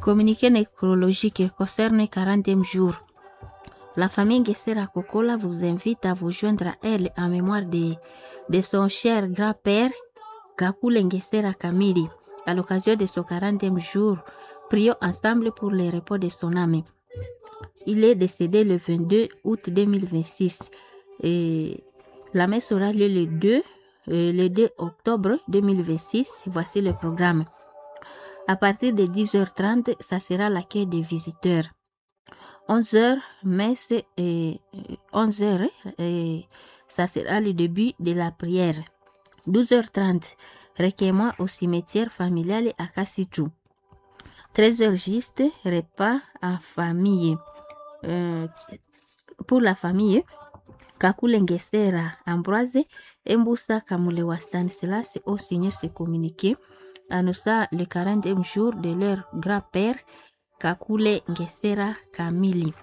Communiqué nécrologique concerne 40e jour. La famille Ngessera Kokola vous invite à vous joindre à elle en mémoire de, de son cher grand-père Kakule Ngessera Kamili à l'occasion de son 40e jour. Prions ensemble pour le repos de son âme. Il est décédé le 22 août 2026. Et la messe aura lieu le 2, euh, le 2 octobre 2026. Voici le programme. À partir de 10h30, ça sera l'accueil des visiteurs. 11h, messe et 11h, et ça sera le début de la prière. 12h30, recueillement au cimetière familial à Kassichou. 13h juste, repas en famille. Euh, pour la famille, Kakule Ngesera Ambroise et Mboussa Kamulewa Stanislas ont signé ce communiqué annonçant le 40e jour de leur grand-père Kakule Ngesera Kamili.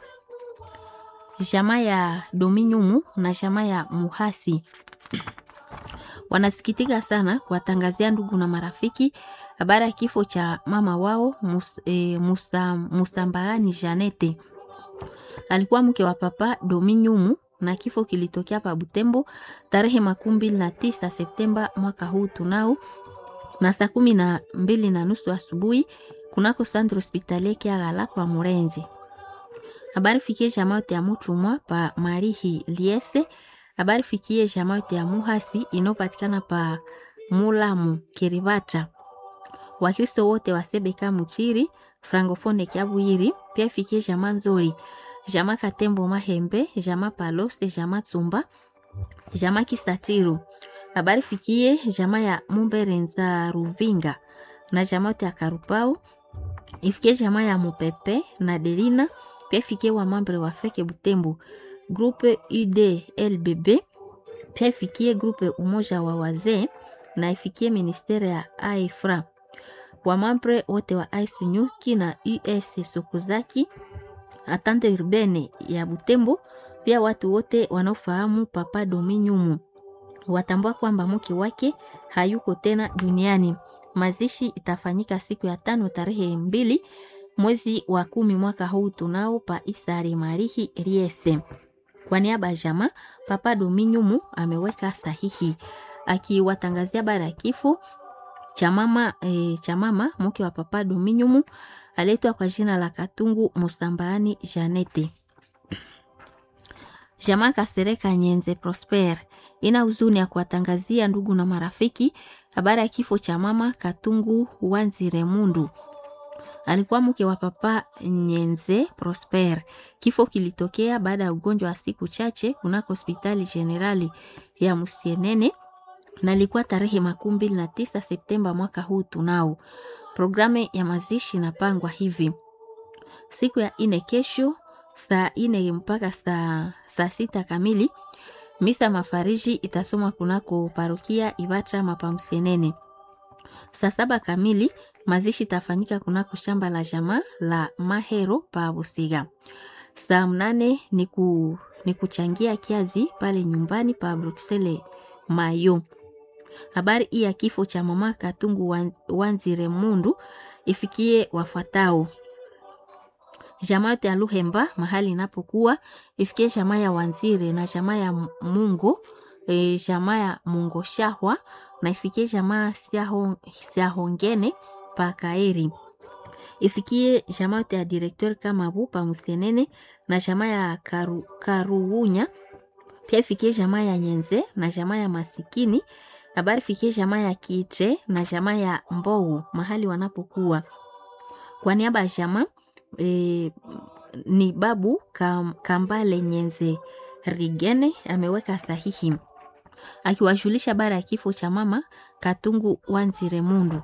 Jamaa ya Dominyumu na jamaa ya Muhasi wanasikitika sana kuwatangazia ndugu na marafiki habari ya kifo cha mama wao Mus, e, Musa, Musambaani Janete. Alikuwa mke wa papa Dominyumu na kifo kilitokea pa Butembo tarehe makumi mbili na tisa Septemba mwaka huu tunao na saa kumi na mbili na nusu asubuhi kunako centre hospitalier Kiagala kwa Murenzi. Habari fikie jamaa yote ya Mutumwa pa Marihi Liese. Habari fikie jamaa yote ya Muhasi inayopatikana pa Mulamu Kiribata. Wakristo wote wa Sebeka Muchiri Francofone Kiabwiri pia fikie jamaa nzuri jamaa Katembo Mahembe jamaa Palose jamaa Tsumba jamaa Kisatiru. Habari fikie jamaa ya Mumberenza Ruvinga na jamaa yote ya Karupau ifikie jamaa ya Mupepe na Delina pia ifikie wa mambre wa Feke Butembo grupe UDLBB pia ifikie grupe umoja wa wazee na ifikie ministeri ya AIFRA wa mambre wote wa Aisinyuki na US Sokuzaki atante urbene ya Butembo pia watu wote wanaofahamu Papa Dominyumu watambua kwamba mke wake hayuko tena duniani. Mazishi itafanyika siku ya tano tarehe mbili mwezi wa kumi mwaka huu tunao pa Isari Marihi Riese. Kwa niaba ya jamaa, Papa Dominyumu ameweka sahihi akiwatangazia bara ya kifo cha mama e, cha mama mke wa Papa Dominyumu aletwa kwa jina la Katungu Musambaani Janete. Jamaa Kasereka Nyenze Prosper ina huzuni ya kuwatangazia ndugu na marafiki habari ya kifo cha mama Katungu Wanzire Mundu. Alikuwa mke wa Papa Nyenze Prosper. Kifo kilitokea baada ya ugonjwa wa siku chache kunako hospitali generali ya Musienene na ilikuwa tarehe makumi mbili na tisa Septemba mwaka huu tunao. Programu ya mazishi inapangwa hivi: siku ya ine kesho saa ine mpaka saa, saa sita kamili misa mafariji itasomwa kunako parokia Ibatra Mapamsenene. Saa saba kamili mazishi itafanyika kunako shamba la jamaa la Mahero pa Busiga. Saa mnane ni, ku, ni kuchangia kiazi pale nyumbani pa Bruxelles Mayo. Habari hii ya kifo cha mama Katungu Wanzire Mundu ifikie wafuatao jamaa yote ya Luhemba mahali inapokuwa ifikie jamaa ya Wanzire na jamaa ya Mungo e, jamaa ya Mungo Shahwa na ifikie jamaa Siahongene pa Kaeri ifikie jamaa yote ya directeur Kamabu pa Musenene na jamaa ya Karu, Karuunya pia ifikie jamaa ya Nyenze na jamaa ya Masikini habari fikie jamaa ya Kitre na jamaa ya Mbou mahali wanapokuwa kwa niaba ya jamaa E, ni babu kam, Kambale Nyenze Rigene ameweka sahihi akiwajulisha bara ya kifo cha mama Katungu Wanzire Mundu.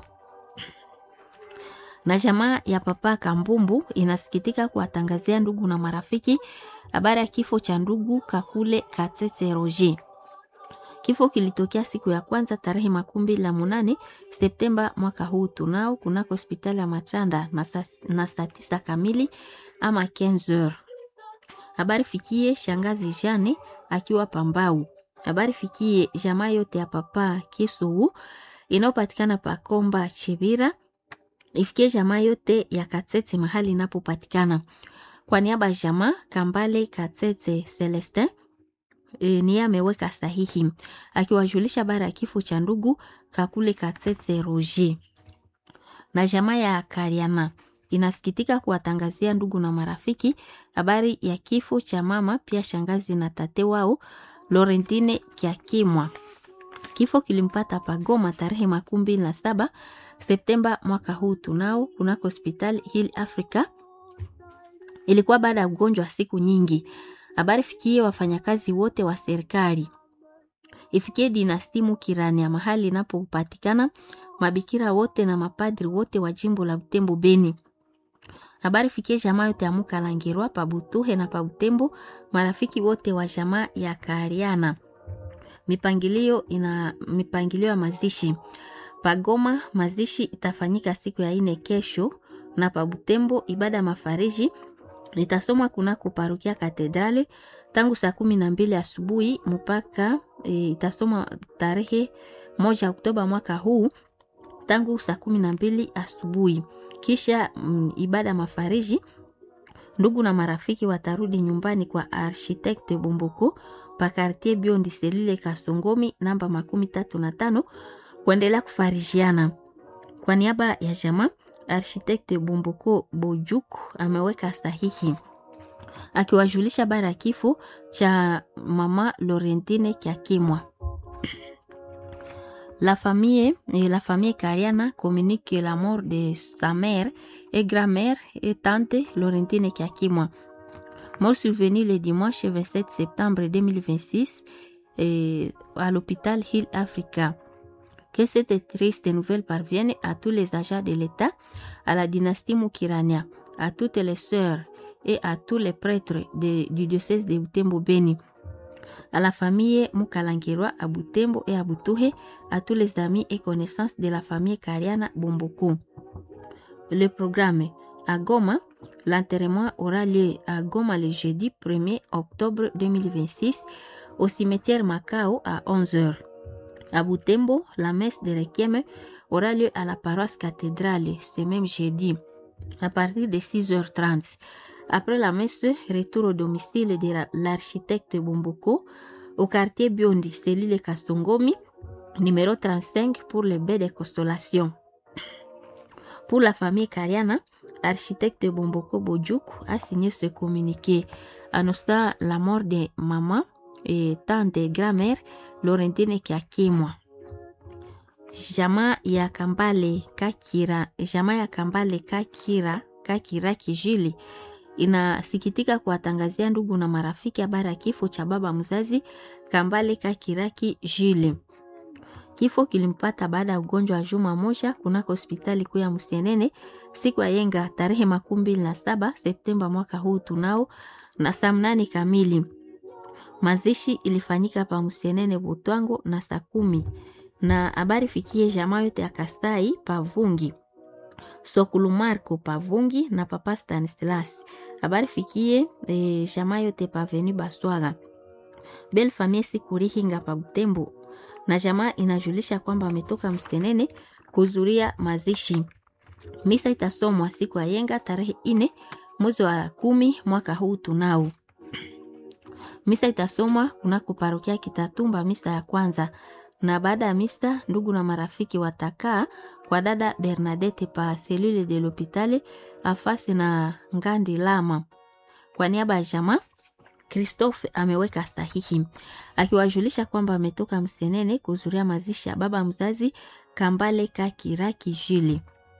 Na jamaa ya papa Kambumbu inasikitika kuwatangazia ndugu na marafiki habari ya kifo cha ndugu Kakule Katsetse Roger. Kifo kilitokea siku ya kwanza tarehe makumi mbili na munane Septemba mwaka huu tunao kunako hospitali ya Machanda na saa tisa kamili ama 15h. Habari fikie shangazi Jane akiwa Pambau. Habari fikie jamaa yote ya papa Kisugu inayopatikana pa Komba Chibira ifikie jamaa yote ya Katsetse mahali inapopatikana. Kwa niaba ya jamaa Kambale Katsetse Celestin e, niye ameweka sahihi akiwajulisha bara ya kifo cha ndugu Kakule Katsetse Roger. Na jamaa ya Kariama inasikitika kuwatangazia ndugu na marafiki habari ya kifo cha mama pia shangazi na tate wao Laurentine Kiakimwa. Kifo kilimpata Pagoma tarehe makumi mbili na saba Septemba mwaka huu tunao kunako hospitali Hill Africa. Ilikuwa baada ya ugonjwa wa siku nyingi. Habari fikie wafanyakazi wote wa serikali, ifikie dinasti Mukirania mahali inapopatikana, mabikira wote na mapadri wote wa jimbo la Butembo Beni. Habari fikie jamaa yote ya Mukalangirwa Pabutuhe na Pabutembo, marafiki wote wa jamaa ya Kariana. Mipangilio ina mipangilio ya mazishi Pagoma, mazishi itafanyika siku ya ine kesho, na Pabutembo ibada ya mafariji litasomwa kunako parokia Katedrale tangu saa kumi na mbili asubuhi mpaka e, itasomwa tarehe moja Oktoba mwaka huu tangu saa kumi na mbili asubuhi. Kisha mm, ibada ya mafariji, ndugu na marafiki watarudi nyumbani kwa architecte Bomboko pa quartier Biondi selile Kasongomi namba makumi tatu na tano kuendelea kufarijiana. Kwa niaba ya jamaa architecte Bomboko Bojuk ameweka sahihi akiwajulisha bara ya kifo cha mama Laurentine Kiakimwa. La famille, et la famille Kariana communique la mort de sa mère et grand-mère et tante Laurentine Kiakimwa. Mort survenue le dimanche 27 septembre 2026 et à l'hôpital Hill Africa. Que cette triste nouvelle parvienne à tous les agents de l'État, à la dynastie Mukirania, à toutes les sœurs et à tous les prêtres de- du diocèse de Butembo Beni, à la famille Mukalangirwa à Butembo et à Butuhe, à tous les amis et connaissances de la famille Kariana Bomboko. Le programme à Goma, l'enterrement aura lieu à Goma le jeudi 1er octobre 2026 au cimetière Macao à 11h. À Butembo, la messe de Requiem aura lieu à la paroisse cathédrale ce même jeudi à partir de 6h30. Après la messe, retour au domicile de la- l'architecte Bomboko au quartier Biondi, cellule Kastongomi, numéro 35 pour le bain de consolation. Pour la famille Kariana, architecte Bomboko Bojuk a signé ce communiqué annonçant la mort de maman et tante et grand-mère Laurentine Kiakimwa. Jamaa ya Kambale Kakira, jamaa ya Kambale Kakira Kakira Kijili inasikitika kuwatangazia ndugu na marafiki habari ya kifo cha baba mzazi Kambale Kakiraki Jile. Kifo kilimpata baada ya ugonjwa wa juma moja kunako hospitali kuu ya Musienene siku ya yenga tarehe makumi mbili na saba Septemba mwaka huu tunao na saa mnane kamili. Mazishi ilifanyika pa Musienene Butwango na saa kumi na habari fikie jamaa yote ya Kasai Pavungi Sokulu Marco Pavungi na Papa Stanislas. Habari fikie e, jamaa yote paveni Baswaga Bel Famille Sikurihinga pa Butembo na jamaa inajulisha kwamba ametoka Msenene kuzuria mazishi. Misa itasomwa siku ya yenga tarehe ine mwezi wa kumi mwaka huu tunao. Misa itasomwa kunako parokia Kitatumba, misa ya kwanza, na baada ya misa ndugu na marafiki watakaa kwa dada Bernadette pa selule de l'hopitale afasi na Ngandi Lama. Kwa niaba ya jamaa Christophe ameweka sahihi akiwajulisha kwamba ametoka Msenene kuzuria mazishi ya baba mzazi Kambale Kakiraki Jili.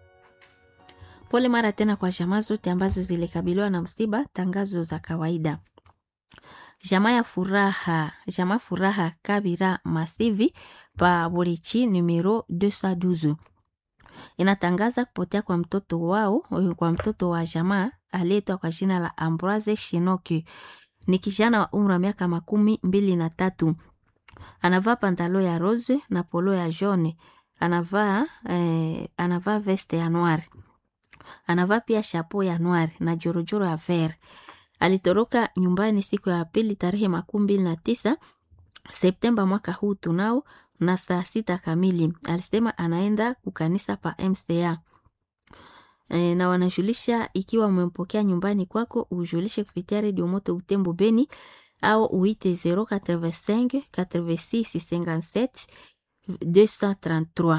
Pole mara tena kwa jamaa zote ambazo zilikabiliwa na msiba. Tangazo za kawaida. Jamaa ya furaha, jamaa furaha Kabira Masivi pa Borichi numero 212 inatangaza kupotea kwa mtoto wao, kwa mtoto wa jamaa aliyeitwa kwa jina la Ambroise Shinoki. Ni kijana wa umri wa miaka makumi mbili na tatu. Anavaa pantalo ya rose na polo ya jaune. Anavaa eh, anavaa veste ya noir. Anavaa pia chapeau ya noir na jorojoro ya vert. Alitoroka nyumbani siku ya pili tarehe makumi mbili na tisa Septemba mwaka huu tunao na saa sita kamili. Alisema anaenda kukanisa pa MCA. e, na wanajulisha ikiwa umempokea nyumbani kwako ujulishe kupitia redio moto Butembo Beni au uite 085 86 57 233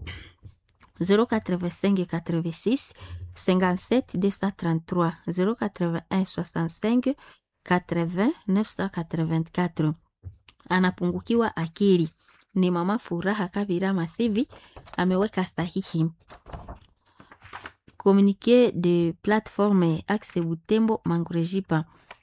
085 86 57 233 081 65 80 984 anapungukiwa akili ni mama Furaha Kabira Masivi ameweka sahihi. Communiqué de plateforme Axe Butembo Mangurejipa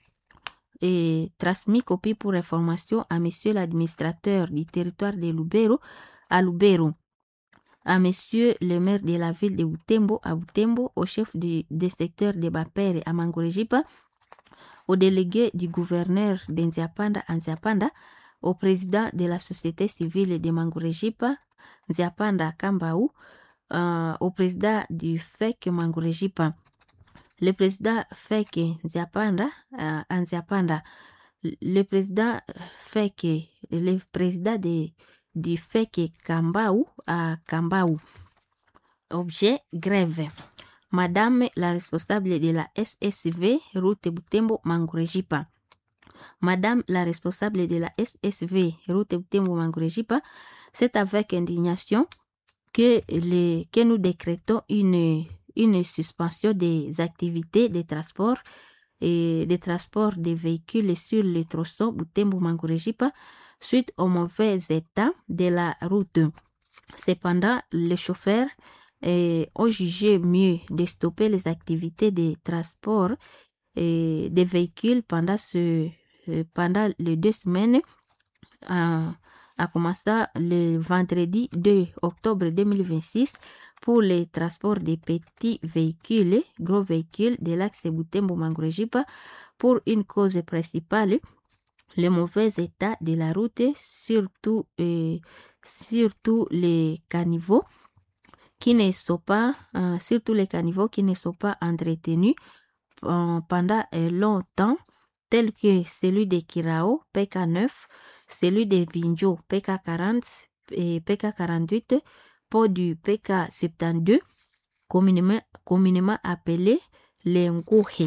et transmis copie pour information à monsieur l'administrateur du territoire de Lubero à Lubero, à monsieur le maire de la ville de Butembo à Butembo, au chef du, des secteurs de Bapere à Mangurejipa, au délégué du gouverneur d'Nziapanda à Nziapanda, au président de la société civile de Mangurejipa, Nziapanda Kambaou, euh, au président du FEC Mangurejipa, le président FEC Nziapanda, euh, à Nziapanda, le président FEC, le président de, du FEC Kambaou à Kambaou. Objet grève. Madame la responsable de la SSV, route Butembo Mangurejipa. Madame la responsable de la SSV, route Butembo Mangurejipa, c'est avec indignation que, les, que nous décrétons une, une suspension des activités de transport et de transport des véhicules sur le tronçon Butembo Mangurejipa suite au mauvais état de la route. Cependant, les chauffeurs eh, ont jugé mieux de stopper les activités de transport eh, des véhicules pendant, ce, eh, pendant les deux semaines, à, à commencer le vendredi 2 octobre 2026 pour le transport des petits véhicules, gros véhicules de l'axe Butembo Mangurejipa pour une cause principale, le mauvais état de la route, surtout, surtout les caniveaux qui ne sont pas, euh, surtout les caniveaux qui ne sont pas entretenus euh, pendant euh, longtemps, tels que celui de Kirao, PK9, celui de Vinjo, PK40 et PK48, pour du PK72, communément, communément appelé les Ngouhe.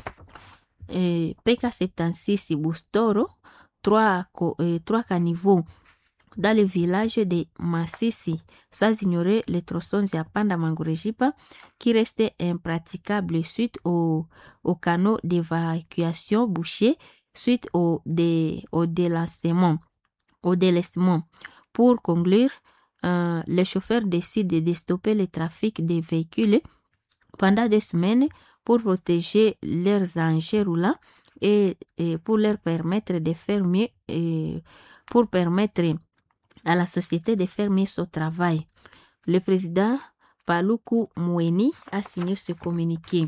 PK76 Bustoro, trois, trois caniveaux dans le village de Massisi, sans ignorer les tronçons Ziapanda Mangurejipa qui restaient impraticables suite au, au canot d'évacuation bouché suite au, dé, au délancement. Au délestement. Pour conclure, euh, les chauffeurs décident de stopper le trafic des véhicules pendant des semaines pour protéger leurs engins roulants et, et pour leur permettre de faire mieux et pour permettre à la société de faire mieux son travail. Le président Paluku Moueni a signé ce communiqué.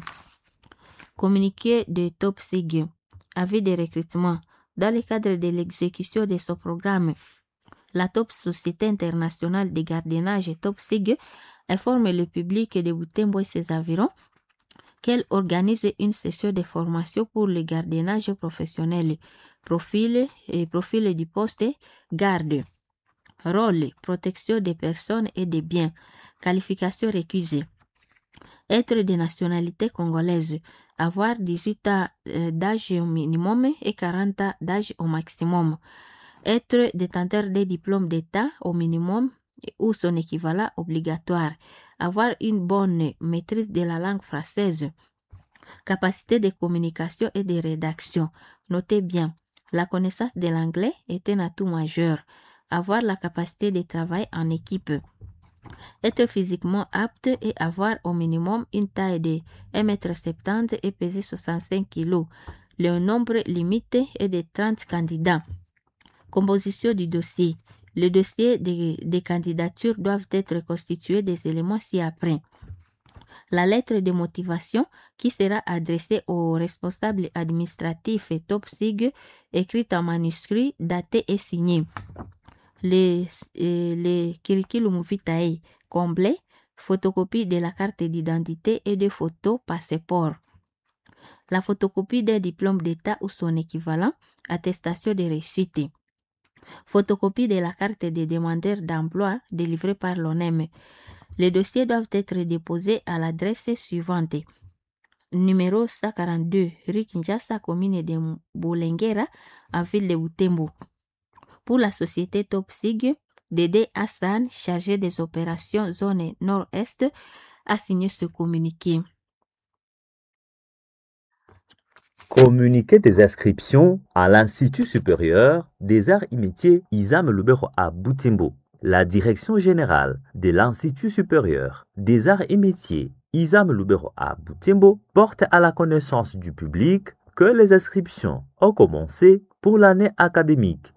Communiqué de Top Sig, avis de recrutement. Dans le cadre de l'exécution de son programme, la Top Société internationale de gardiennage Top Sig informe le public de Butembo et ses environs qu'elle organise une session de formation pour le gardiennage professionnel, profil et profil du poste garde. Rôle, protection des personnes et des biens. Qualification récusée. Être de nationalité congolaise. Avoir 18 ans d'âge au minimum et 40 ans d'âge au maximum. Être détenteur des diplômes d'État au minimum ou son équivalent obligatoire. Avoir une bonne maîtrise de la langue française. Capacité de communication et de rédaction. Notez bien, la connaissance de l'anglais est un atout majeur avoir la capacité de travail en équipe, être physiquement apte et avoir au minimum une taille de 1m70 et peser 65 kg. Le nombre limité est de 30 candidats. Composition du dossier. Le dossier des, des candidatures doivent être constitué des éléments ci-après. La lettre de motivation qui sera adressée au responsable administratif et top SIG, écrite en manuscrit, datée et signée les, les curriculum vitae complet, photocopie de la carte d'identité et des photos passeport. La photocopie d'un diplôme d'État ou son équivalent, attestation de réussite. Photocopie de la carte des demandeurs d'emploi délivrée par l'ONEM. Les dossiers doivent être déposés à l'adresse suivante. Numéro 142, rue Kinshasa, commune de Boulengera, en ville de Butembo. Pour la société Top Sig, Dédé Hassan, chargé des opérations zone nord-est, a signé ce communiqué. Communiqué des inscriptions à l'Institut supérieur des arts et métiers Isam Lubero à Butembo. La direction générale de l'Institut supérieur des arts et métiers Isam Lubero à Butembo porte à la connaissance du public que les inscriptions ont commencé pour l'année académique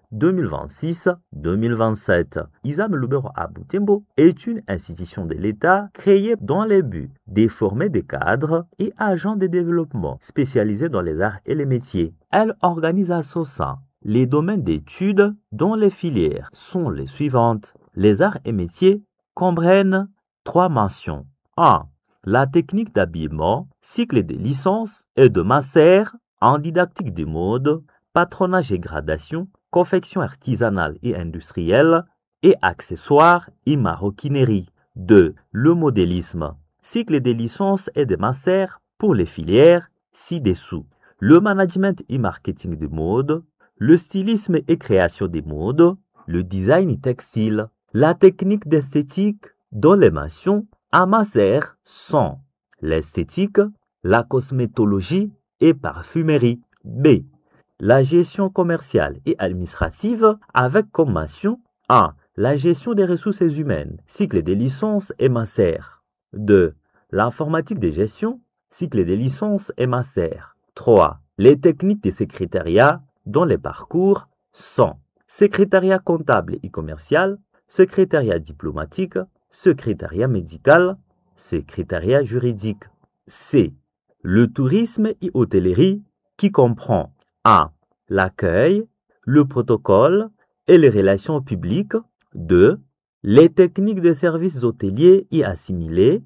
2026-2027. Isam Lubero à Butembo est une institution de l'État créée dans le but de former des cadres et agents de développement spécialisés dans les arts et les métiers. Elle organise à son sein les domaines d'études dont les filières sont les suivantes. Les arts et métiers comprennent trois mentions. 1. La technique d'habillement, cycle de licence et de master en didactique des modes, patronage et gradation, confection artisanale et industrielle et accessoires et maroquinerie. 2. Le modélisme, cycle de licence et de master pour les filières ci-dessous. Le management et marketing de mode, le stylisme et création des modes, le design textile, la technique d'esthétique dont les mentions à master sont l'esthétique, la cosmétologie et parfumerie. B. La gestion commerciale et administrative avec comme mention 1. La gestion des ressources humaines, cycle des licences et master. 2. L'informatique de gestion, cycle des licences et master. 3. Les techniques de secrétariat dont les parcours sont secrétariat comptable et commercial, secrétariat diplomatique, secrétariat médical, secrétariat juridique. C. Le tourisme et hôtellerie qui comprend A. L'accueil, le protocole et les relations publiques. 2. Les techniques de services hôteliers et assimilés.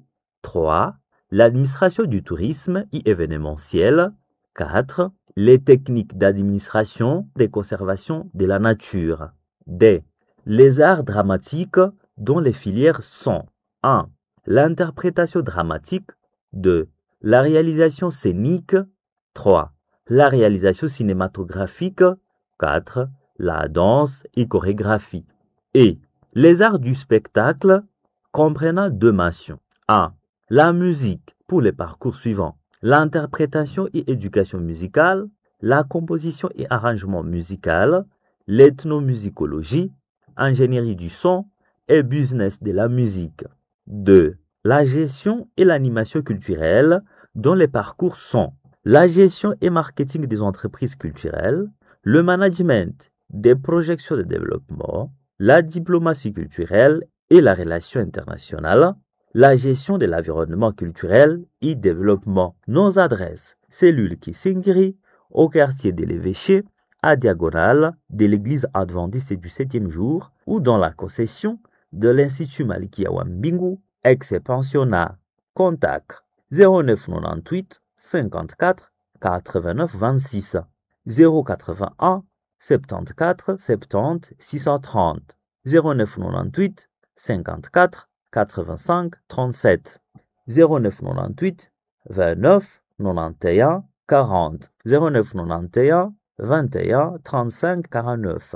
3. L'administration du tourisme et événementiel. 4. Les techniques d'administration des conservations de la nature. D. Les arts dramatiques dont les filières sont 1. L'interprétation dramatique 2. La réalisation scénique 3. La réalisation cinématographique 4. La danse et chorégraphie et les arts du spectacle comprenant deux mentions 1. La musique pour les parcours suivants l'interprétation et éducation musicale, la composition et arrangement musical, l'ethnomusicologie, ingénierie du son et business de la musique. 2. La gestion et l'animation culturelle dont les parcours sont la gestion et marketing des entreprises culturelles, le management des projections de développement, la diplomatie culturelle et la relation internationale, la gestion de l'environnement culturel et développement. Nos adresses, cellule Kissingiri, au quartier de l'Évêché, à diagonale de l'église adventiste du septième jour ou dans la concession de l'Institut Maliki Wambingu, ex-pensionnat. Contact 0998 54 89 26 081 74 70 630 0998 54 85 37 0998 29 91 40 0991 21 35 49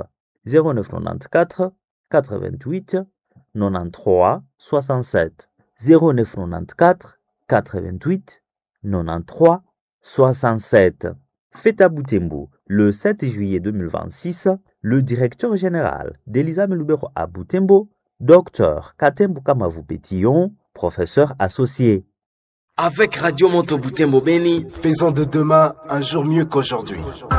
0994 88 93 67 0994 88 93 67 Fête à Boutembo, le 7 juillet 2026, le directeur général d'Elisa Melubero à Boutembo Docteur Katembu Kamavu Pétillon, professeur associé. Avec Radio Monto Boutembo Beni, faisons de demain un jour mieux qu'aujourd'hui.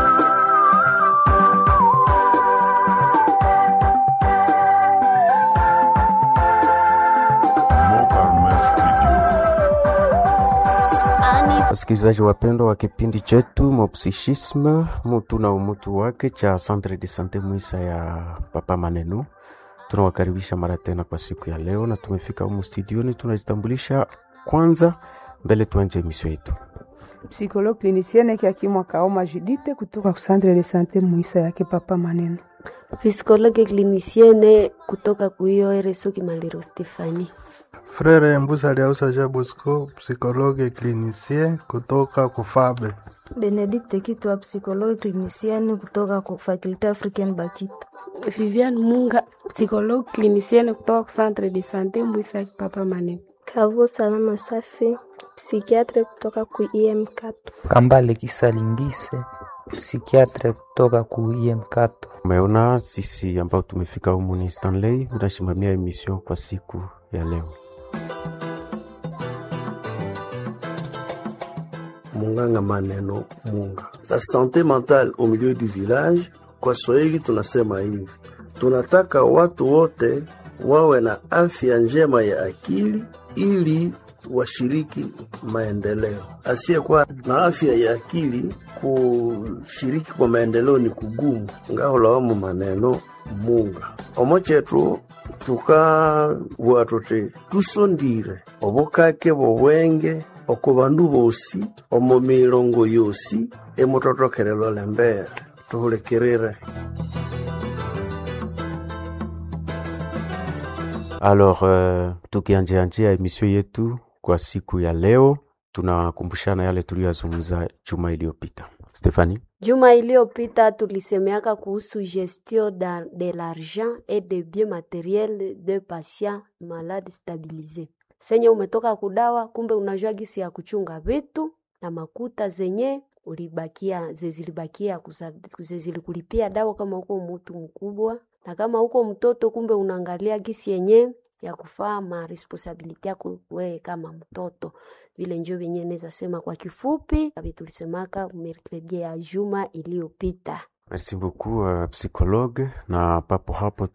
Wasikilizaji wapendwa wa kipindi chetu Mopsichisme, mutu na umutu wake cha Centre de Sante Mwisa ya Papa Maneno tunawakaribisha mara tena kwa siku ya leo, na tumefika humu studioni. Tunajitambulisha kwanza mbele tuanje emisio yetu. Psikologue clinicienne Kiakimwa Kaoma Judite kutoka Centre de Sante Muisa yake Papa Maneno. Psikologue clinicienne kutoka kuiyo RSO Kimaliro Stefani. Frere Mbusa Liausa Ja Bosco, psychologue clinicien kutoka Kufabe. Benedict Kitwa, psychologue clinicienne kutoka ku Faculté Africaine Bakita. Viviane Munga, psychologue clinicienne kutoka Centre de Santé Mbwisa Papa Mane. Kavo Salama Safi, psikiatre kutoka ku IM4. Kambale Kisalingise, psikiatre kutoka ku IM4. Umeona sisi ambao tumefika humu ni Stanley, unasimamia emission kwa siku ya leo. Munganga Maneno Munga. La santé mentale au milieu du village, kwa Swahili tunasema hivi, tunataka watu wote wawe na afya njema ya akili ili washiriki maendeleo. Asiyekuwa na afya ya akili kushiriki kwa maendeleo ni kugumu. ngaholawamu maneno munga omo chetu tukabua tuti tusondire obukake bobwenge oko bandu bosi omo milongo yosi emutothokerelwa lembere tuhulikirire Alors, uh, tukianjianjia emission yetu kwa siku ya leo, tunakumbushana yale tuliyozungumza juma iliyopita. Stefani, Juma iliyopita tulisemeaka kuhusu gestion da, de l'argent et de biens matériels de patients malades stabilisés. Senye umetoka kudawa, kumbe unajua gisi ya kuchunga vitu na makuta zenye ulibakia zezilibakia zezilikulipia dawa kama uko mtu mkubwa na kama uko mtoto, kumbe unaangalia gisi yenye ya kufaa ma responsabilite yako wewe kama mtoto vile njo venye naweza sema kwa kifupi kavi tulisemaka mercredi ya juma iliyopita. merci beaucoup uh, psychologue. Na papo hapo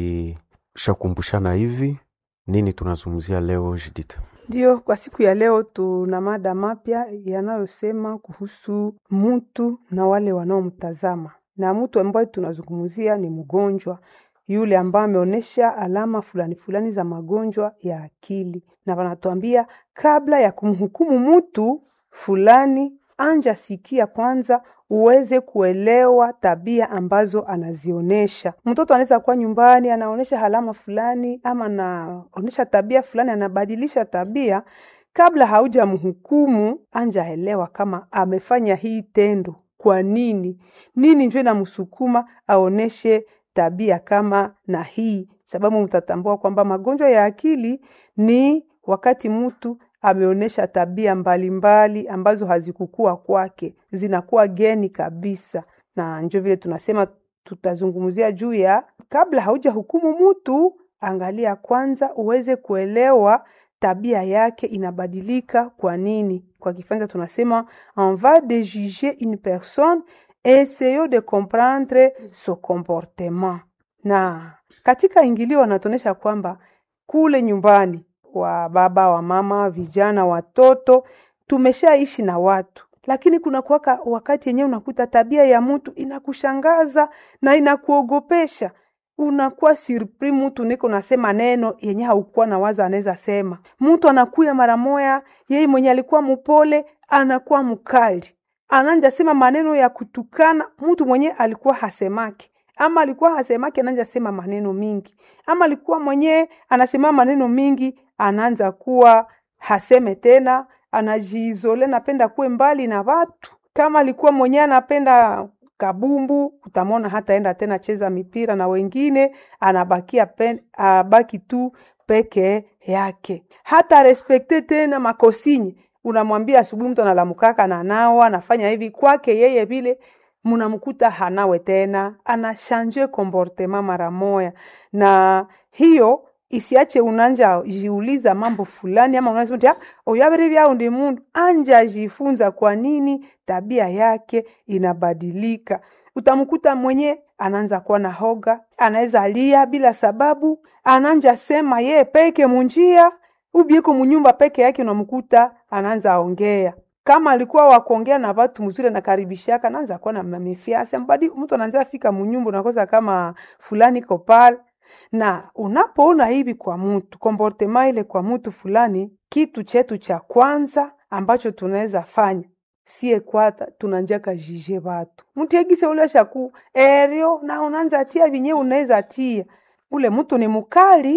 tukishakumbushana hivi, nini tunazungumzia leo Judith? Ndio, kwa siku ya leo tuna mada mapya yanayosema kuhusu mtu na wale wanaomtazama, na mtu ambaye tunazungumzia ni mgonjwa yule ambaye ameonyesha alama fulani fulani za magonjwa ya akili, na wanatuambia kabla ya kumhukumu mtu fulani, anja sikia kwanza uweze kuelewa tabia ambazo anazionyesha. Mtoto anaweza kuwa nyumbani anaonyesha alama fulani ama anaonyesha tabia fulani, anabadilisha tabia. Kabla haujamhukumu, anja elewa kama amefanya hii tendo kwa nini, nini njo inamsukuma aoneshe tabia kama na hii, sababu mtatambua kwamba magonjwa ya akili ni wakati mtu ameonyesha tabia mbalimbali mbali, ambazo hazikukua kwake zinakuwa geni kabisa, na njo vile tunasema tutazungumzia juu ya kabla hauja hukumu mtu, angalia kwanza uweze kuelewa tabia yake inabadilika kwa nini. Kwa Kifaransa tunasema on va de juger une personne essayons de comprendre son comportement. Na katika ingilio wanatuonyesha kwamba kule nyumbani wa baba wa mama, vijana, watoto, tumeshaishi na watu, lakini kuna kuwaka wakati yenyewe unakuta tabia ya mtu inakushangaza na inakuogopesha unakuwa surpris, mtu niko nasema neno yenye haukuwa na waza anaweza sema. Mtu anakuya mara moya, yeye mwenye alikuwa mpole anakuwa mkali, ananja sema maneno ya kutukana mtu mwenye alikuwa hasemaki ama alikuwa hasemaki, ananja sema maneno mingi, ama alikuwa mwenye anasema maneno mingi, anaanza kuwa haseme tena, anajiizole, napenda kuwe mbali na watu. Kama alikuwa mwenye anapenda kabumbu, utamwona hataenda tena cheza mipira na wengine, anabakia pen, abaki tu peke yake, hata respekte tena makosinyi. Unamwambia asubuhi, mtu analamukaka na nawa anafanya hivi kwake yeye vile munamkuta hanawe tena, anashanje comportement mara moya, na hiyo isiache unanja jiuliza mambo fulani, ama unasema oyabere vyao ndi mundu anja jifunza kwa nini tabia yake inabadilika. Utamkuta mwenye anaanza kuwa na hoga, anaweza lia bila sababu, ananja sema ye peke munjia ubieko munyumba peke yake, unamkuta anaanza ongea kama alikuwa wakuongea na watu mzuri anakaribishaka, naanza kuwa na mamefiasi mbadi, mtu anaanza fika munyumba unakosa kama fulani iko pale. Na unapoona hivi kwa mtu comportement ile kwa mtu fulani, kitu chetu cha kwanza ambacho tunaweza fanya sie kwata tunanjaka jije watu mtu yegise ule shaku erio na unaanza tia vinye unaweza tia ule mtu ni mukali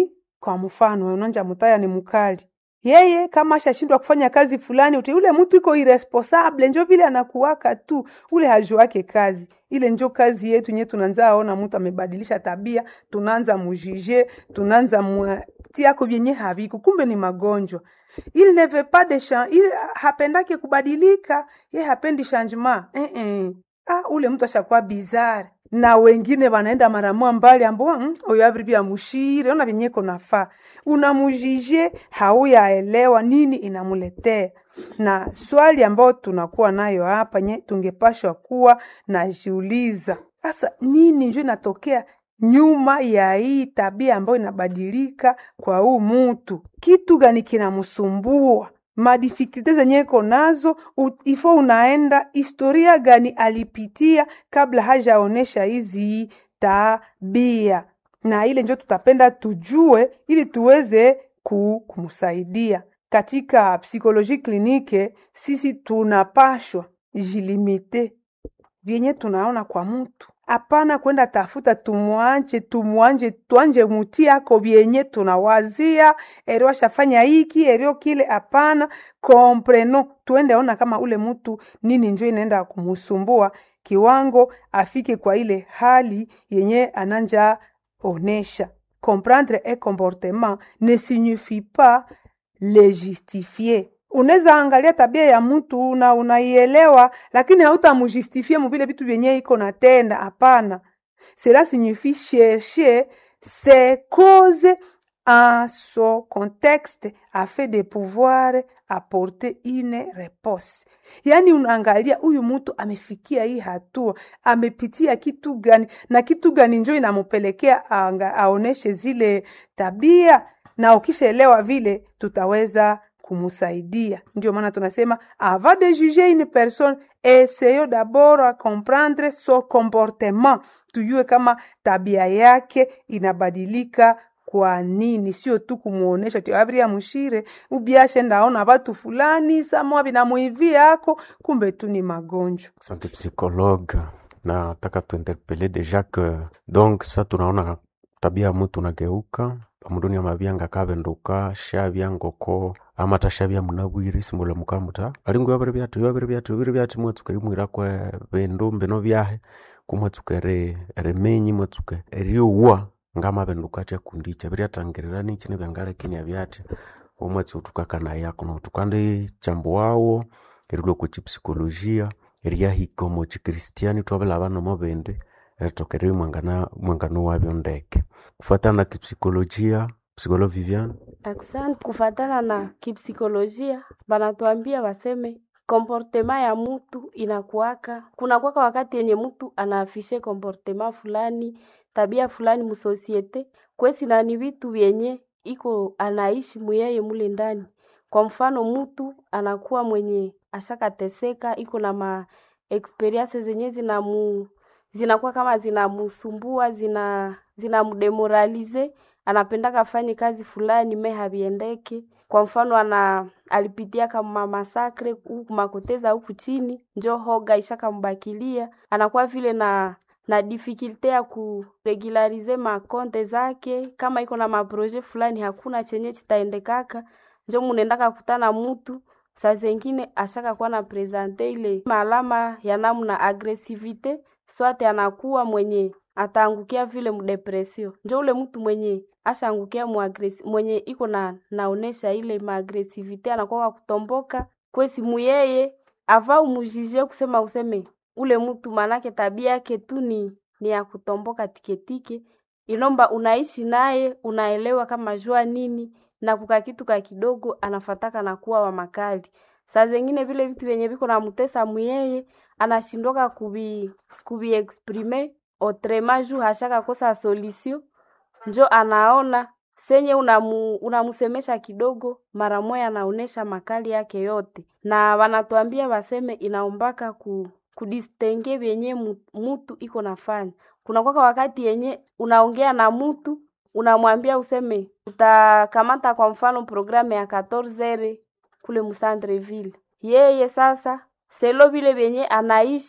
kwa mfano unanja mutaya ni mkali yeye kama ashashindwa kufanya kazi fulani uti ule mtu iko irresponsable njo vile anakuwaka tu ule hajuake kazi ile njo kazi yetu nye tunaanza ona mtu amebadilisha tabia tunaanza mujije tunaanza tiako vyenye haviko kumbe ni magonjwa il ne veut pas de chan il hapendake kubadilika ye hapendi changement eh -eh. ah, ule mtu ashakuwa bizarre na wengine wanaenda maramua mbali ambao mm, oyo abribia mushire ona vyenyeko nafaa unamujije hauyaelewa nini inamuletea na swali ambayo tunakuwa nayo hapa nye tungepashwa kuwa najiuliza sasa nini njo inatokea nyuma ya hii tabia ambayo inabadilika kwa huu mutu kitu gani kinamsumbua madifikulte zenye iko nazo ifo unaenda historia gani alipitia kabla hajaonesha hizi tabia na ile njo tutapenda tujue ili tuweze kumsaidia katika psikoloji klinike sisi tunapashwa jilimite vyenye tunaona kwa mtu hapana kwenda tafuta tumwanje tumwanje twanje muti ako vyenye tunawazia erio ashafanya hiki erio kile hapana kompreno tuende ona kama ule mtu nini njo inaenda kumusumbua kiwango afike kwa ile hali yenye ananja onesha comprendre un comportement ne signifie pas le justifier unaweza angalia tabia ya mtu na unaielewa lakini hautamujustifie muvile vitu vyenye iko natenda hapana cela signifie chercher ses causes en son contexte afin de pouvoir apporter une réponse yaani unaangalia huyu mtu amefikia hii hatua amepitia kitu gani na kitu gani njo inamupelekea aoneshe zile tabia na ukishaelewa vile tutaweza kumusaidia ndio maana tunasema avant de juger une personne essayons d'abord à comprendre son comportement tujue kama tabia yake inabadilika kwa nini sio tu kumuonesha ti abria mushire ubiashe ndaona watu fulani samwa binamuivia yako kumbe tu ni magonjwa Asante psychologue, nataka tuinterpele deja que donc sa tunaona tabia ya mutu nageuka pamudunia mabyanga kabenduka shabya ngoko ama tashabya munabwire simula mukamuta alingo yabere byatu yabere byatu bire byatu mwatsukeri mwira kwe bindu mbino byahe kumwatsukere remenyi mwatsuke eriuwa ngama benduka chakundi chabiryatangerera nichi nebyangalekini abyati omwatsi utukakana yako noutukandi chambo wawo erilwe kuchipsikolojia eryahika omu chikristiani twabila nomo bindi eritokere mwangana mwangano wabyo ndeke kufatana na kipsikolojia psikolo Vivian Asante. Kufatana na kipsikolojia, banatuambia waseme komportema ya mtu inakuwaka, kunakuwaka wakati yenye mtu anaafishe komportema fulani, tabia fulani musosiete kwesi na ni vitu vyenye iko anaishi muyeye mule ndani. Kwa mfano mtu anakuwa mwenye ashakateseka, iko na ma experience zenye zinamu zinakuwa kama zinamusumbua, zina zinamdemoralize, anapendaka afanye kazi fulani me haviendeke. Kwa mfano ana alipitia kama masakre huku makoteza huku chini, njo hoga ishakambakilia, anakuwa vile na na difikilte ya kuregularize makonte zake, kama iko na maproje fulani hakuna chenye chitaendekaka, njo munendaka kutana mutu saa zengine ashaka kuwa na presente ile maalama ya namna agresivite swate anakuwa mwenye ataangukia vile mdepresio njo ule mtu mwenye ashaangukia muagresi mwenye iko na naonesha ile maagresivite anakuwa wa kutomboka kwesi muyeye ava umujije kusema useme ule mtu manake tabia yake tu ni ni ya kutomboka tiketike inomba unaishi naye unaelewa kama jua nini na kuka kitu ka kidogo anafataka na kuwa wa makali saa zengine vile vitu vyenye viko na mutesa muyeye anashindwaka kubi kubi exprime otrema juu hashaka kosa solution njo anaona senye unamu, unamusemesha kidogo mara moya anaonesha makali yake yote na wanatuambia waseme inaombaka ku kudistenge vyenye mu- mutu iko nafanya kuna kwaka wakati yenye unaongea na mutu unamwambia useme utakamata kwa mfano programu ya 14 kule Musandreville yeye sasa selo vile vyenye anaishi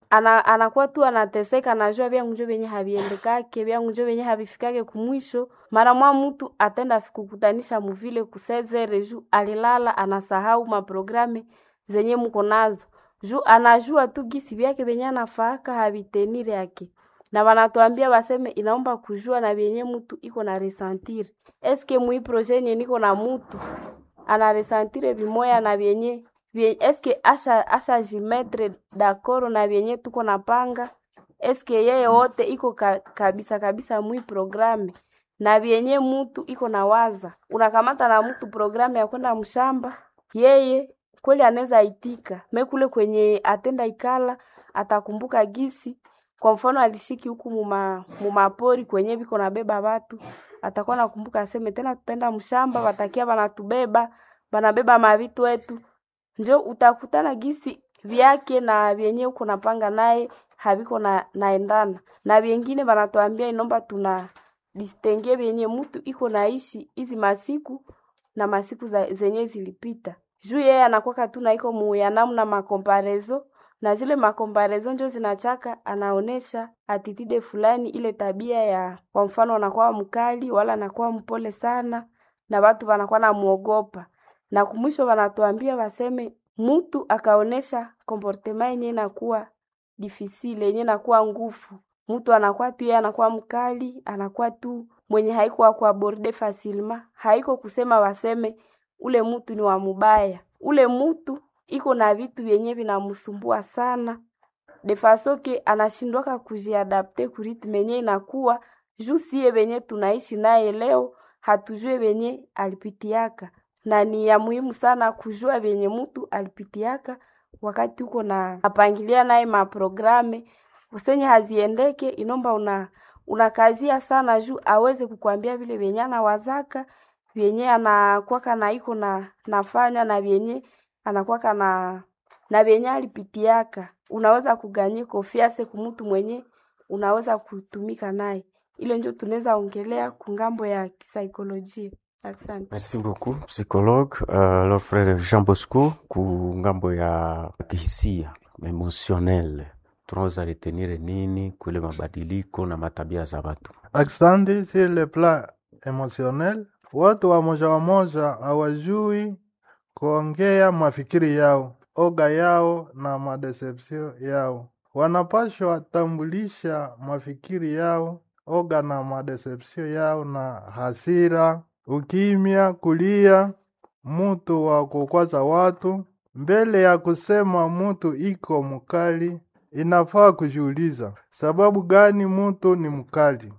ana, anakuwa tu anateseka, anajua vyangu njo vyenye haviendekake vyangu njo vyenye havifikake kumwisho. Mara mwa mtu atenda fikukutanisha muvile kusezere juu alilala, anasahau maprograme zenye muko nazo juu anajua tu gisi vyake vyenye anafaaka havitenire yake na wanatuambia waseme inaomba kujua na vyenye mtu iko na resentire eske mui projet yenye niko na mutu ana resentire vimoya na vyenye vye, eske asha asha jimetre dakoro na vyenye tuko na panga eske yeye wote iko ka, kabisa kabisa mui programe na vyenye mutu iko na waza unakamata na mtu programe ya kwenda mshamba yeye kweli anaweza itika mekule kwenye atenda ikala atakumbuka gisi kwa mfano alishiki huku muma, mumapori kwenye viko nabeba watu atakuwa nakumbuka aseme tena tutaenda mshamba watakia banatubeba banabeba mavitu wetu njo utakutana gisi vyake na vyenye uko napanga naye haviko na, naendana na vyengine banatuambia inomba tuna distenge vyenye mtu iko naishi hizi masiku na masiku za, zenye zilipita juu yeye anakwaka tu na iko muya namna makomparezo na zile makomparezo njo zinachaka anaonesha atitide fulani ile tabia ya kwa mfano anakuwa mkali wala anakuwa mpole sana na watu wanakuwa namuogopa na kumwisho wanatuambia waseme mtu akaonesha komportema yenye inakuwa difisile yenye inakuwa ngufu mtu anakuwa tu yeye anakuwa mkali anakuwa tu mwenye haiko kuaborde fasilma haiko kusema waseme ule mtu ni wa mubaya ule mtu iko na vitu vyenye vinamsumbua sana defasoke anashindwaka kujiadapte kuritme yenye inakuwa juu siye venye tunaishi naye leo hatujue venye alipitiaka na ni ya muhimu sana kujua venye mtu alipitiaka wakati uko na apangilia naye maprograme usenye haziendeke inomba una unakazia sana juu aweze kukwambia vile venye anawazaka vyenye anakwaka na iko na nafanya na vyenye anakwaka na na vyenye alipitiaka unaweza kuganye kofiase kumutu mwenye unaweza kutumika naye ile njo tunaweza ongelea kungambo ya kisaikolojia asante Merci beaucoup psychologue uh, alors frère Jean Bosco ku ngambo ya kihisia emotionnel tunaweza retenire nini kule mabadiliko na matabia za watu Asante, sur le plan emotionnel, watu wamoja wamoja hawajui kuongea mafikiri yao, oga yao na madecepsio yao. Wanapashwa tambulisha mafikiri yao, oga na madecepsio yao na hasira, ukimya, kulia, mutu wa kukwaza watu. Mbele ya kusema mutu iko mkali, inafaa kujiuliza sababu gani mutu ni mkali.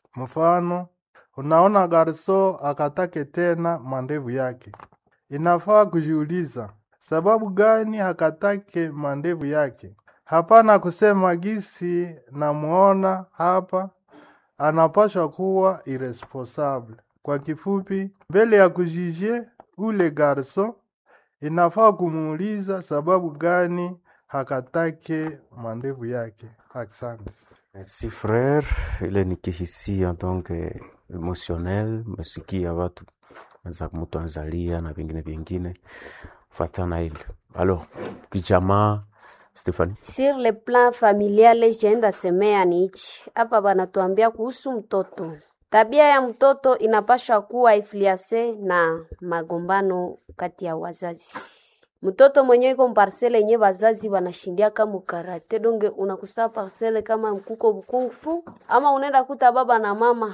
Mfano, unaona garso akatake tena mandevu yake, inafaa kujiuliza sababu gani hakatake mandevu yake. Hapana kusema gisi namuona hapa, anapashwa kuwa irresponsable. Kwa kifupi, mbele ya kujije ule garso, inafaa kumuuliza sababu gani hakatake mandevu yake. Asante. Merci frère, ile ni kihisia donc eh, emotionnel, mesikia watu za mtu anazalia na vingine vingine fatana ile. Alors, kijamaa Stephanie. Sur le plan familial, jenda semea ni hichi hapa, banatuambia kuhusu mtoto. Tabia ya mtoto inapasha kuwa ifliase na magombano kati ya wazazi. Mtoto mwenye iko mparsele yenye wazazi wanashindia kama karate donge, unakusaa parsele kama mkuko bukunfu, ama unaenda kuta baba na mama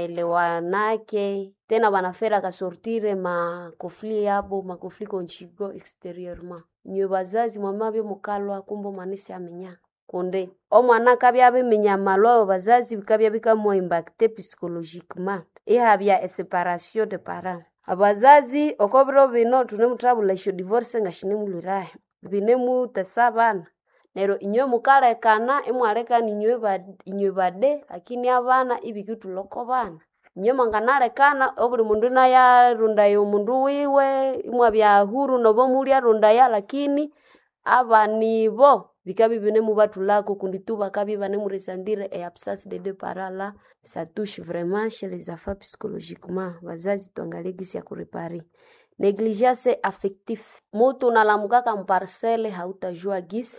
hawaelewanake tena, wanafera kasortire makofli yabo makofli konchigo exterieurement nywe bazazi mwamabyo mukalwa kumbo manisi amenya kunde omwana kabya bimenya malwa abo bazazi bikabya bikamwa impacte psychologiquement ihabya eseparation de parents abazazi okobiro bino tunemuthabula esyo divorce nga shinemulwirahe binemutesa abana neryo inywe mukalekana imwalekana inywe ba- inywe bade lakini abana ibikituloko bana inywe mwanganalekana obuli mundu nayarundaya omundu wiwe imwabya huru nobo mulyarundaya lakini abanibo bikabi binemubatulako kundi tu bakabi banemuresandire e absence de deux parents là ça touche vraiment chez les enfants psychologiquement bazazi tuangalie gisi ya kurepare negligence affectif mutu unalamukaka mparcele hautajua gisi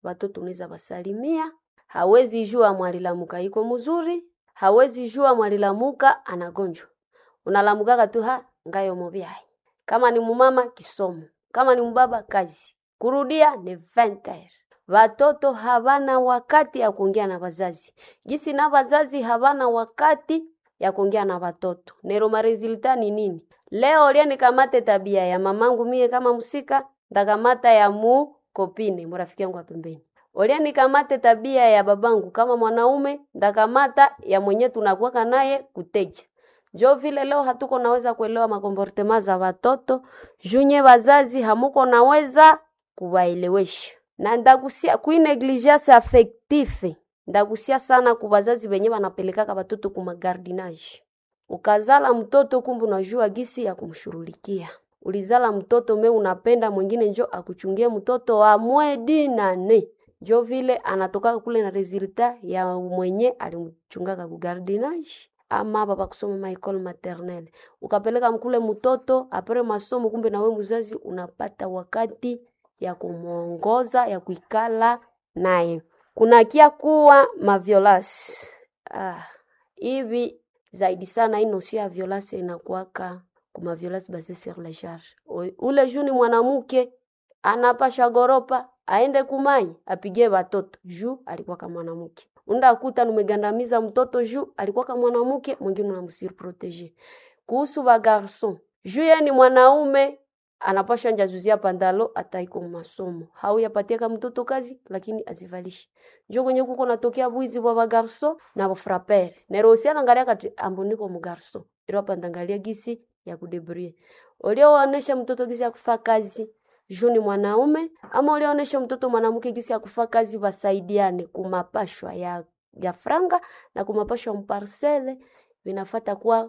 watoto unaweza wasalimia, hawezi jua mwalilamuka iko mzuri, hawezi jua mwalilamuka anagonjwa. Unalamukaka tu ha ngayo mobyai. Kama ni mumama kisomo, kama ni mbaba kazi. Kurudia ni 20 Watoto havana wakati ya kuongea na wazazi, gisi na wazazi havana wakati ya kuongea na watoto. Nero maresulta ni nini? Leo lia nikamate tabia ya mamangu mie kama msika, ndakamata ya mu kopine murafiki yangu wa pembeni. Olia nikamate tabia ya babangu kama mwanaume, ndakamata ya mwenye tunakuwaka naye kuteja. Jo vile leo hatuko naweza kuelewa makomportema za watoto, junye wazazi hamuko naweza kuwaelewesha. Na ndagusia kui negligence affective. Ndagusia sana ku wazazi wenye wanapelekaka watoto kuma gardinage. Ukazala mtoto kumbe unajua gisi ya kumshurulikia. Ulizala mtoto me unapenda mwingine njo akuchungie mtoto wa mwedi nane. Jo vile anatoka kule na resulta ya mwenye alimchungaka ku gardinage ama baba kusoma ma école maternelle. Ukapeleka mkule mtoto apre masomo, kumbe na we mzazi unapata wakati ya kumwongoza ya kuikala naye. Kunakia kuwa maviolasi ah, hivi zaidi sana hii nosio ya violence inakuwaka kuma violence basée sur la charge. Ule juni mwanamke anapasha goropa aende kumai apigie watoto juu alikuwa kama mwanamke. Unda kuta numegandamiza mtoto juu alikuwa kama mwanamke, mwingine unamsurprotege. Kuhusu ba garson, juu yeye ni mwanaume anapasha njazuzia pandalo ataiko masomo. Hau yapatia kama mtoto kazi lakini azivalishi. Njo kwenye kuko natokea bwizi bwa ba garson na ba frapper. Nero usiana angalia kati amboniko mu garson. Iro pandangalia gisi ya kudebrie. Ulioonyesha mtoto gisi ya kufaa kazi juu ni mwanaume ama ulioonyesha mtoto mwanamke gisi ya kufaa kazi wasaidiane kumapashwa ya, ya franga na kumapashwa mparsele vinafata kuwa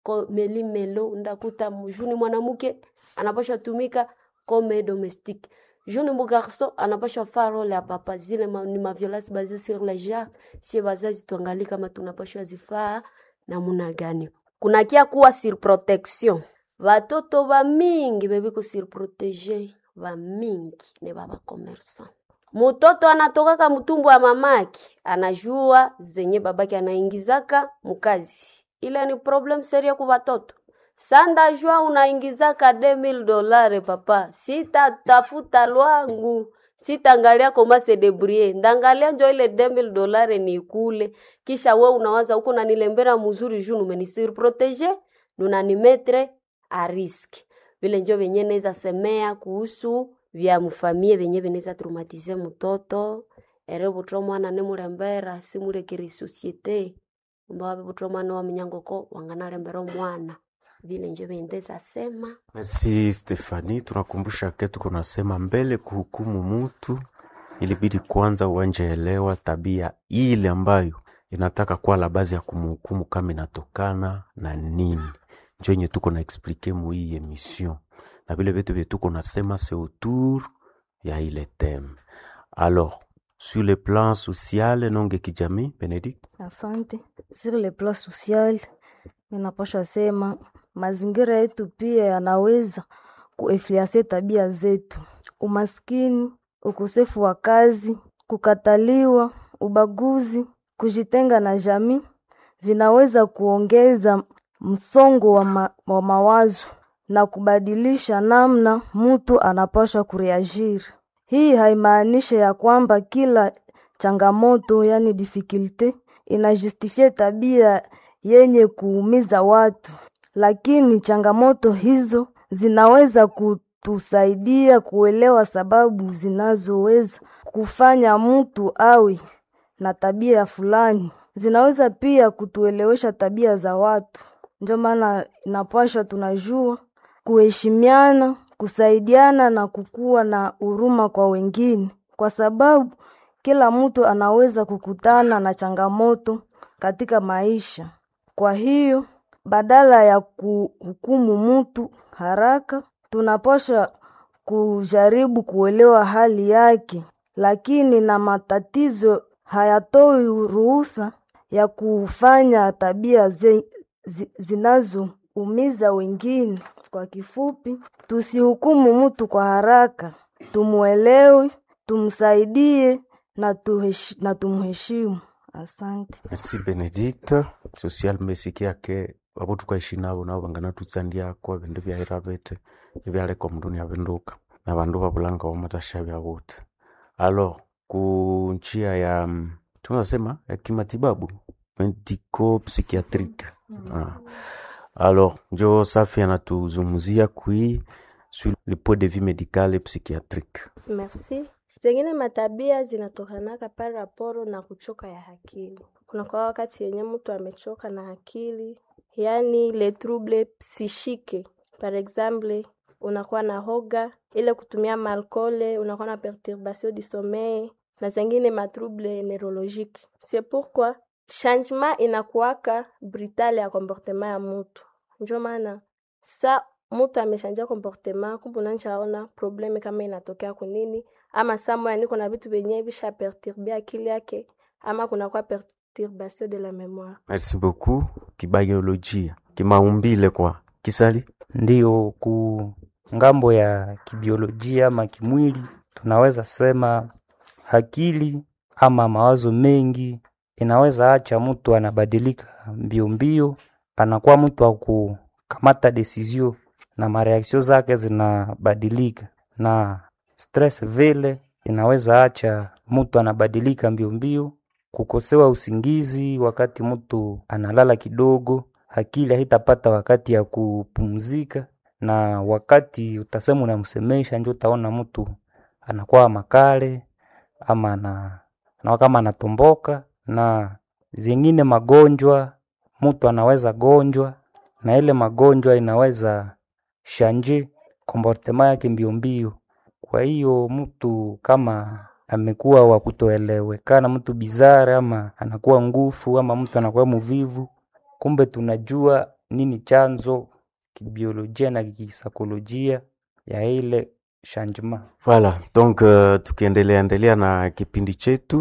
melimelo ndakuta juni mwanamke anapashwa tumika comme domestique juni mugarso anapashwa faa role ya papa zile ma, ni maviolence basée sur le genre sie bazazi tuangalie kama tunapashwa zifaa namuna gani kunakia kuwa surprotection Watoto ba mingi bebiko surprotege ba mingi ne baba commerçant. Mutoto anatokaka mtumbu wa mamaki, anajua zenye babaki anaingizaka mukazi. Ile ni problem seria kwa watoto. Sanda jua unaingizaka 2000 dolare papa, sitatafuta lwangu sitaangalia koma se debrouiller ndangalia njo ile 2000 dolare ni kule, kisha we unawaza huko nanilembera mzuri juu numenisurprotege nunanimetre a risk vile njo venye neza semea kuhusu vya mfamie venye vinaweza traumatize mtoto ere butro mwana nemulembera simulekere societe mbawabe butro mwana wa minyangoko wanganalembera omwana vile njo vendeza sema Merci Stefani, tunakumbusha ke tuko nasema mbele kuhukumu mutu ilibidi kwanza uanje elewa tabia ile ambayo inataka kuwa la bazi ya kumhukumu kama inatokana na nini njo yenye tuko na explike mu hii emission na vile vitu vye tuko nasema c'est autour ya ile theme alors sur le plan social nonge kijamii Benedict Asante. Sur le plan social, ninapasha sema mazingira yetu pia yanaweza kuinfluence tabia zetu. Umaskini, ukosefu wa kazi, kukataliwa, ubaguzi, kujitenga na jamii vinaweza kuongeza msongo wa, ma, wa mawazo na kubadilisha namna mtu anapaswa kureagiri. Hii haimaanishi ya kwamba kila changamoto yani difficulty inajustifie tabia yenye kuumiza watu, lakini changamoto hizo zinaweza kutusaidia kuelewa sababu zinazoweza kufanya mtu awe na tabia fulani. Zinaweza pia kutuelewesha tabia za watu. Ndio maana inapaswa tunajua kuheshimiana, kusaidiana na kukuwa na huruma kwa wengine, kwa sababu kila mtu anaweza kukutana na changamoto katika maisha. Kwa hiyo badala ya kuhukumu mtu haraka, tunapaswa kujaribu kuelewa hali yake, lakini na matatizo hayatoi ruhusa ya kufanya tabia ze, zi, zinazoumiza wengine. Kwa kifupi, tusihukumu mtu kwa haraka, tumuelewe tumsaidie na, tuheshi, na tumheshimu. Asante. merci benedicte social mesiki yake abo tukaishi nabo nabo bangana tutsandiako ebindu byaira bete ebyaleka omundu niavinduka na bandu babulanga omatasha byawote alors ku njia ya mm, tunasema ya kimatibabu medico psychiatrique ah. alors njo safi anatuzungumzia kui sur le point de vue médical et psychiatrique Merci. Zengine matabia zinatokanaka pale raporo na kuchoka ya akili. Kuna kwa wakati yenye mtu amechoka na akili, yaani le trouble psychique. Par exemple, unakuwa na hoga, ile kutumia malkole, unakuwa na perturbation du sommeil na zengine matrouble neurologique. C'est pourquoi changement inakuwaka brutal ya comportement ya mutu. Ndio maana sa mutu ameshanja comportement, kumbe unaanza probleme kama inatokea kunini, ama saa moya niko na vitu vyenye visha perturbe akili yake, ama kunakuwa perturbation de la mémoire. merci beaucoup kibiolojia kimaumbile kwa kisali Ndiyo, ku ngambo ya kibiolojia ama kimwili, tunaweza sema akili ama mawazo mengi inaweza acha mtu anabadilika mbio mbio, anakuwa mtu wa kukamata desizio na mareaksio zake zinabadilika, na stress vile inaweza acha mtu anabadilika mbio mbio, kukosewa usingizi wakati mtu analala kidogo, akili haitapata wakati ya kupumzika, na wakati utasema unamsemesha, ndio utaona mtu anakuwa makale ama ana, anakuwa kama anatomboka, na zingine magonjwa mtu anaweza gonjwa, na ile magonjwa inaweza shanje komportema yake mbio mbio. Kwa hiyo mtu kama amekuwa wa kutoelewekana, mtu bizara, ama anakuwa ngufu, ama mtu anakuwa muvivu, kumbe tunajua nini chanzo kibiolojia na kisaikolojia ya ile changement. Voilà, donc uh, tukiendelea endelea na kipindi chetu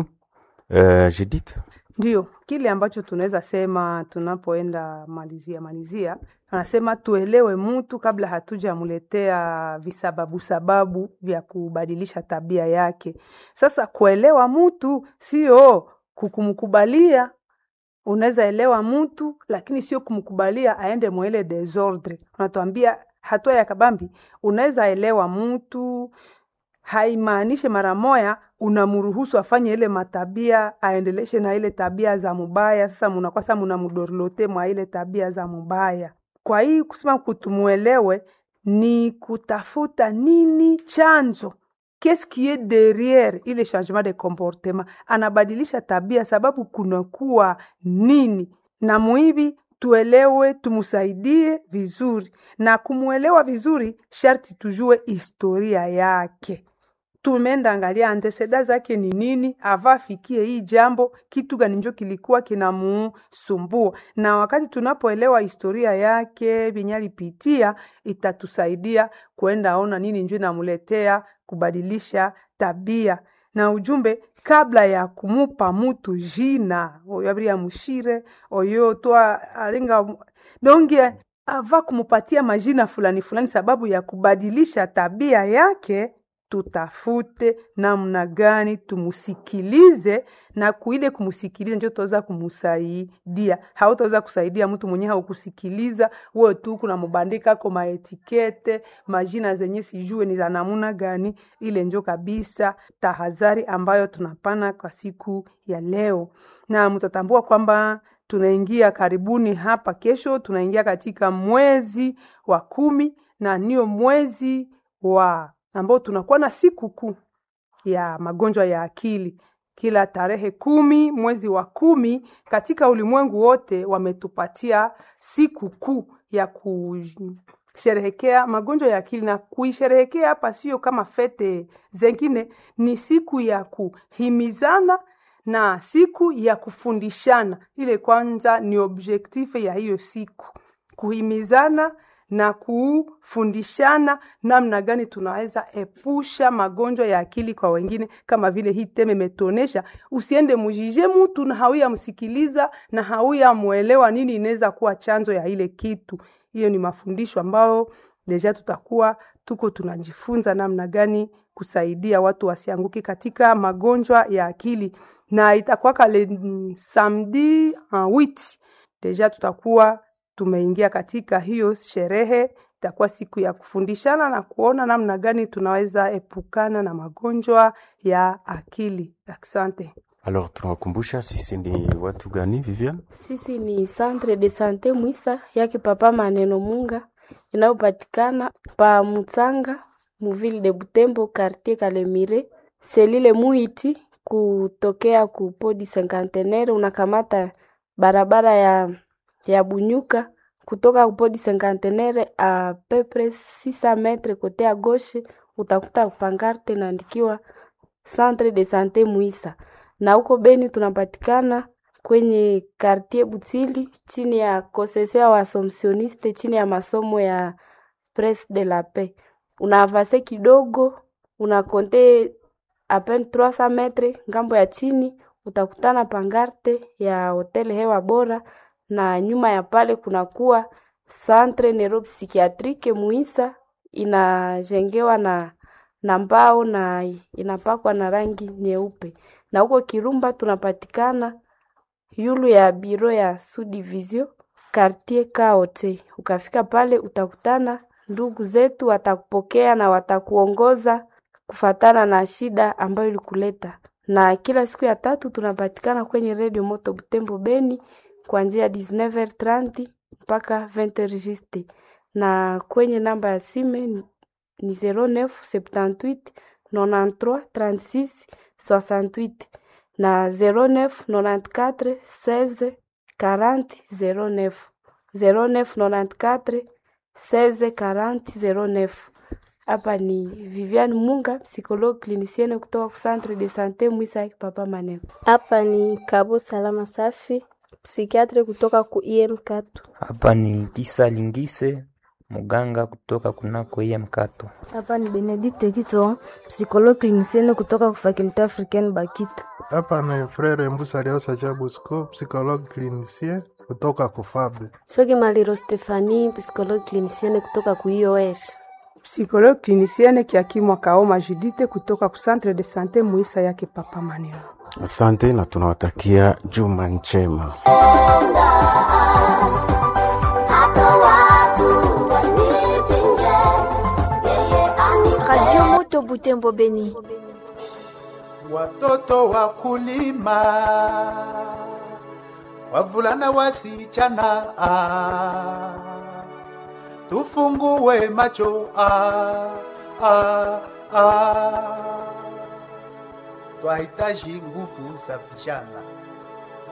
uh, Judith. Ndio kile ambacho tunaweza sema tunapoenda malizia malizia, anasema tuelewe mtu kabla hatujamletea visababu sababu vya kubadilisha tabia yake. Sasa kuelewa mtu sio kukumkubalia. Unaweza elewa mtu lakini sio kumkubalia aende mwele desordre. Unatuambia hatua ya kabambi, unaweza elewa mtu haimaanishi mara moya unamruhusu afanye ile matabia aendeleshe na ile tabia za mubaya. Sasa munakuwa sasa munamudorlote mwa ile tabia za mubaya. Kwa hii kusema kutumuelewe ni kutafuta nini chanzo, qu'est-ce qui est derrière ile changement de comportement, anabadilisha tabia sababu kunakuwa nini, na muhivi tuelewe, tumsaidie vizuri, na kumuelewa vizuri sharti tujue historia yake tumeenda angalia anteseda zake ni nini, ava afikie hii jambo, kitu gani njo kilikuwa kinamusumbua. Na wakati tunapoelewa historia yake vyenye alipitia, itatusaidia kuenda ona nini njo inamuletea kubadilisha tabia. Na ujumbe kabla ya kumupa mutu jina oyo abiria mushire oyo twa alinga donge ava kumupatia majina fulani fulani sababu ya kubadilisha tabia yake tutafute namna gani tumusikilize, na kuile kumusikiliza njo tutaweza kumusaidia. Hautaweza kusaidia mtu mwenye haukusikiliza wewe tu kuna mubandika ko maetikete majina zenye sijue ni za namuna gani. Ile njo kabisa tahadhari ambayo tunapana kwa siku ya leo, na mtatambua kwamba tunaingia karibuni hapa kesho, tunaingia katika mwezi wa kumi na niyo mwezi wa ambao tunakuwa na siku kuu ya magonjwa ya akili kila tarehe kumi mwezi wa kumi katika ulimwengu wote wametupatia siku kuu ya kusherehekea magonjwa ya akili na kuisherehekea hapa sio kama fete zengine ni siku ya kuhimizana na siku ya kufundishana ile kwanza ni objektife ya hiyo siku kuhimizana na kufundishana namna gani tunaweza epusha magonjwa ya akili kwa wengine, kama vile hii teme imetonesha. Usiende mujije mtu na hauya msikiliza na hauya mwelewa nini inaweza kuwa chanzo ya ile kitu. Hiyo ni mafundisho ambayo deja tutakuwa tuko tunajifunza namna gani kusaidia watu wasianguke katika magonjwa ya akili, na itakuwaka le mm, samedi en wit deja tutakuwa tumeingia katika hiyo sherehe. Itakuwa siku ya kufundishana na kuona namna gani tunaweza epukana na magonjwa ya akili. Asante. Alors tunawakumbusha sisi ni watu gani, Vivian? Sisi ni Centre de Sante Mwisa yake Papa Maneno Munga inayopatikana pa Mutsanga muvile de Butembo quartier Kalemire selile Muiti kutokea ku podi Cinquantenaire unakamata barabara ya ya Bunyuka kutoka kupodi Cinquantenaire a pepre 600 metre kote ya gauche utakuta pankarte inaandikiwa Centre de Sante Mwisa na huko Beni tunapatikana kwenye quartier Butsili chini ya concession ya Wasomsioniste chini ya masomo ya Pres de la Paix. Unaavase kidogo unakonte apen 300 metre ngambo ya chini utakutana pangarte ya hotel hewa bora, na nyuma ya pale kunakuwa centre neuropsychiatrique Muisa inajengewa na na mbao na inapakwa na rangi nyeupe na huko Kirumba tunapatikana yulu ya biro ya subdivision quartier Kaote. Ukafika pale utakutana ndugu zetu, watakupokea na watakuongoza kufatana na shida ambayo ilikuleta. Na kila siku ya tatu tunapatikana kwenye Radio Moto Butembo Beni kuanzia 19h30 mpaka 20h juste, na kwenye namba ya sime ni 0978 93 36 68 na 09 94 16 40 09 09 94 16 40 09. Hapa ni Viviane Munga, psychologue clinicienne kutoka ku Centre de Sante Mwisa ya Papa Maneno. Hapa ni Kabo Salama Safi, psikiatre kutoka ku IM Katu. Hapa ni Kisa Lingise, muganga kutoka kunako IM Katu. Hapa ni Benedicte Kito, psychologue clinicienne kutoka ku Faculté Africaine Bakita. Hapa ni Frere Mbusa Liosa Jabusco, psychologue clinicien kutoka kufabe. Soki Maliro Stefani, psychologue clinicienne kutoka ku IOS. Psychologue clinicienne Kiakimwa Kaoma Judite kutoka ku Centre de Sante Muisa yake Papa Maneno. Asante na tunawatakia juma njema. Radio Moto Butembo Beni. Watoto wakulima, wavulana wasichana, ah, tufungue macho ah, ah, ah. Twahitaji nguvu za vijana